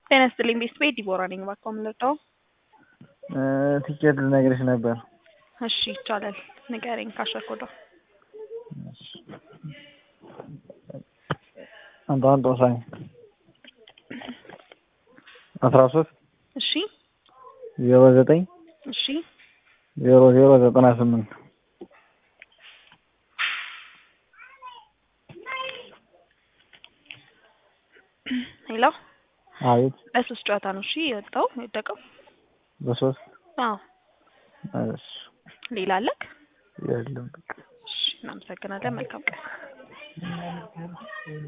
ጤና ይስጥልኝ ቤተሰቤ ዲቦራ ነኝ። እባክዎ ምን ልርዳው? ቲኬት ልነግርሽ ነበር። እሺ ይቻላል። ንገረኝ ካሸኮዶ አንድ አንድ ወሳኝ አስራ ሶስት እሺ ዜሮ ዘጠኝ እሺ ዜሮ ዜሮ ዘጠና ስምንት ሄሎ አቤት በሶስት ጨዋታ ነው እሺ የወጣው የወደቀው። በሶስት አዎ እሺ ሌላ አለክ? የለም በቃ እሺ እናመሰግናለን። መልካም ቀን